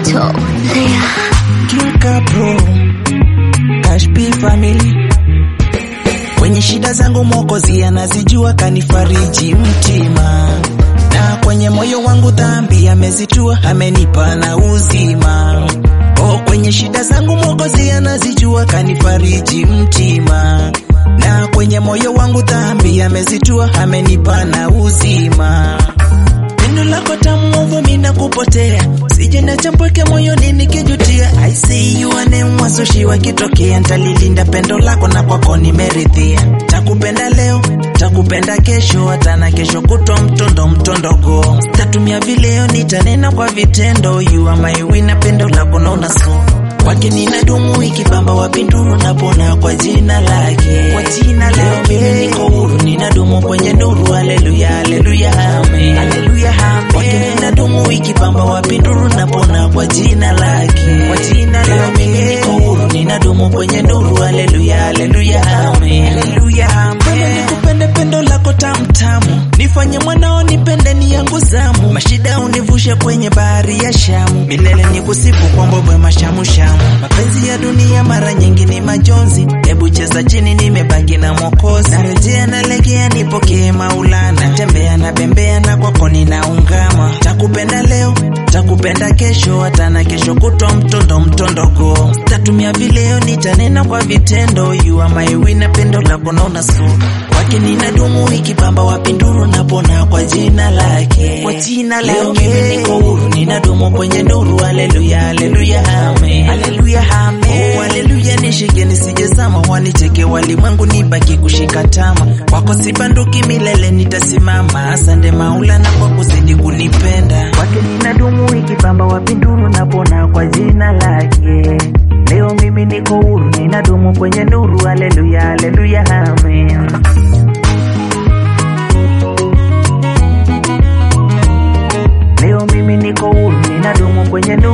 top player. Kika Pro, Cash P Family. Kwenye shida zangu Mwokozi anazijua, kanifariji mtima, na kwenye moyo wangu dhambi amezitua, amenipa na uzima. Oh, kwenye shida zangu Mwokozi anazijua, kanifariji mtima, na kwenye moyo wangu dhambi amezitua, amenipa na uzima. Pendo lako tamu mina kupotea, sije na chambweke moyoni nikijutia. I see you ane mwasushi wakitokea, ntalilinda pendo lako na kwako nimeridhia. Takupenda leo, takupenda kesho, hata na kesho kutwa mtondo mtondoko. Tatumia vileo, nitanena kwa vitendo. You are my winner, pendo lako naona so kwake ninadumu ikipamba wapinduru napona kwa jina lake, kwa jina lake mimi niko huru, ninadumu kwenye nuru. Haleluya, haleluya, amen, haleluya, amen. Kwake ninadumu ikipamba wapinduru napona kwa jina lake, kwa jina lake mimi niko huru, ninadumu kwenye nuru. Haleluya, haleluya, amen, haleluya, amen. Nikupende pendo lako tamtamu, nifanye mwanao nipende ni yangu zamu, mashida univushe kwenye bahari ya Shamu, milele nikusifu kwa mbwembwe mashamushamu. Mapenzi ya dunia mara nyingi ni majonzi, hebu cheza chini, nimebaki na Mwokozi. Narejea nalegea, nipokee Maulana, natembea na bembea na kwako ninaungama. Takupenda leo, takupenda kesho, hata na kesho kutwa mtondo mtondoko. Tatumia vileo, nitanena kwa vitendo. You are my winner, pendo lako naona so kwake ninadumu ikipamba wapinduru napona kwa jina lake, kwa jina lake leo mimi niko huru, ninadumu kwenye nuru. Haleluya, haleluya, amen, haleluya, amen, oh, haleluya. Nishike nisijezama, wanicheke walimwengu, nibaki kushika tama kwako, sibanduki milele, nitasimama. Asante Maulana kwa kuzidi kunipenda, kwake ninadumu ikipamba wapinduru napona kwa jina lake. Leo mimi niko huru, ninadumu kwenye nuru. Haleluya, haleluya, amen. Leo mimi niko huru, ninadumu kwenye nuru.